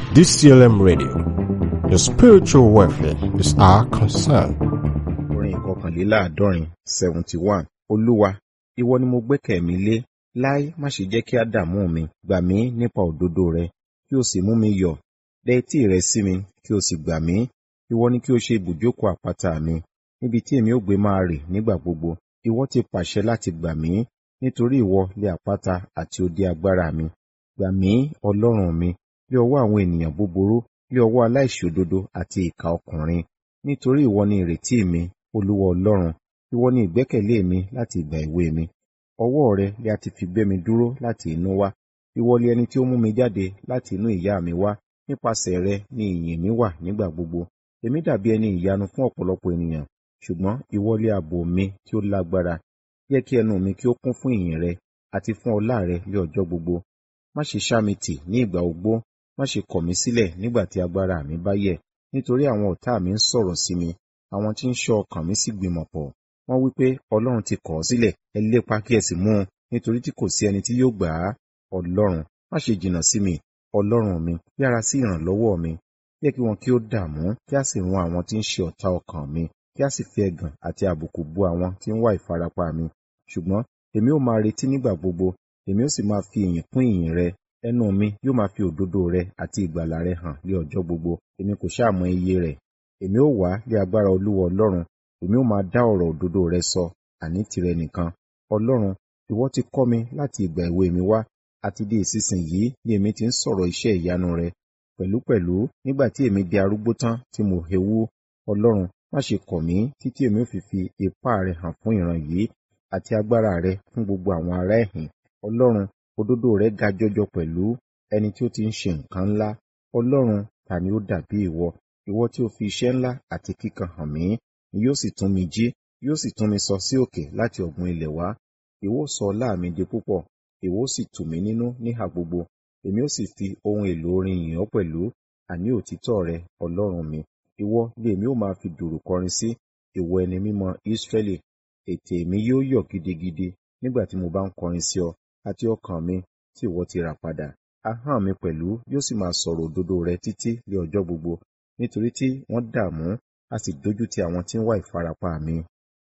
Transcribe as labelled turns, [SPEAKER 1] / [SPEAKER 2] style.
[SPEAKER 1] DCLM Radio. Your spiritual welfare is our concern.
[SPEAKER 2] orin ìkọkànléláàádọ́rin seventy one olúwa ìwọ ni mo gbẹ́kẹ̀ mi lé láí má ṣe jẹ́ kí á dààmú mi gbà mí nípa òdodo rẹ kí o sì mú mi yọ̀ dẹ etí rẹ sí mi kí o sì gbà mí ìwọ ni kí o ṣe ibùjókòó àpáta mi níbi tí èmi ó gbé máa rè nígbà gbogbo ìwọ ti pàṣẹ láti gbà mí nítorí ìwọ lé àpáta àti odi agbára mi gbà mí ọlọ́run mi lé ọwọ́ àwọn ènìyàn búburú lé ọwọ́ aláìṣòdodo àti ìkà ọkùnrin nítorí ìwọ ni ìrètí mi olúwa ọlọ́run ìwọ ni ìgbẹ́kẹ̀lé mi láti ìgbà èwe mi ọwọ́ rẹ lé a ti fi gbé mi dúró láti inú wá ìwọ lé ẹni tí ó mú mi jáde láti inú ìyá mi wá nípasẹ̀ rẹ ni ìyìn mi wà nígbà gbogbo èmi dàbí ẹni ìyanu fún ọ̀pọ̀lọpọ̀ ènìyàn ṣùgbọ́n ìwọ lé ààbò mi tí ó lágbára jẹ́ kí ẹnu mi kí ó kún fún ìyìn rẹ àti fún ọlá rẹ lé ọjọ́ gbogbo má ṣe ṣá mi tì ní ìgbà ogbó má ṣe kọ̀ mí sílẹ̀ nígbà tí agbára mi bá yẹ̀ nítorí àwọn ọ̀tá mi ń sọ̀rọ̀ sí mi àwọn tí ń ṣọ́ ọkàn mi sì gbìmọ̀ pọ̀ wọ́n wí pé ọlọ́run ti kọ̀ ọ́ sílẹ̀ ẹ lépa kí ẹ sì mú un nítorí tí kò sí ẹni tí yóò gbà á ọlọ́run má ṣe jìnnà sí mi ọlọ́run mi yára sí ìrànlọ́wọ́ mi jẹ́ kí wọn kí ó dààmú kí a sì run àwọn tí ń ṣe ọ̀tá ọkàn mi kí a sì fi ẹ̀gàn àti àbùkù bu àwọn tí ń wá ìfarapa mi ṣùgbọ́n èmi ó máa retí nígbà gbogbo èmi ó sì máa fi ìyìn kún ìyìn rẹ ẹnu mi yóò máa fi òdodo rẹ àti ìgbàlà rẹ hàn ní ọjọ́ gbogbo èmi kò ṣáà mọ iye rẹ̀ èmi ó wá lé agbára olúwa ọlọ́run èmi ó máa dá ọ̀rọ̀ òdodo rẹ sọ àní tìrẹ nìkan ọlọ́run ìwọ ti kọ́ mi láti ìgbà èwe mi wá àti di ìsinsìnyí ni èmi ti ń sọ̀rọ̀ iṣẹ́ ìyanu rẹ pẹ̀lúpẹ̀lú nígbà tí èmi di arúgbó tán tí mo hewú ọlọ́run má ṣe kọ̀ mí títí èmi ó fi fi ipá rẹ hàn fún ìran yìí àti agbára rẹ fún gbogbo àwọn ará ẹ̀hìn ọlọ́run òdodo rẹ ga jọjọ pẹ̀lú ẹni tí ó ti ń ṣe nǹkan ńlá ọlọ́run ta ni ó dàbí ìwọ ìwọ tí ó fi iṣẹ́ ńlá àti kíkan hàn mí ni yóò sì tún mi jí yóò sì tún mi sọ sí òkè láti ọ̀gbun ilẹ̀ wá ìwọ sọ ọlá mi di púpọ̀ ìwọ sì tù mí nínú níhà gbogbo èmi ó sì fi ohun èlò orin yìn ọ́ pẹ̀lú àní òtítọ́ rẹ ọlọ́run mi ìwọ ni èmi ó máa fi dùrù kọrin sí ìwọ ẹni mímọ́ Ísírẹ́lì ètè mi yóò yọ̀ gidigidi nígbà tí mo bá ń kọrin sí ọ àti ọkàn mi tí ìwọ ti rà padà ahọ́n mi pẹ̀lú yóò sì máa sọ̀rọ̀ òdodo rẹ títí lé ọjọ́ gbogbo nítorí tí wọ́n dààmú a sì dójú ti àwọn tí ń wá ìfarapa mi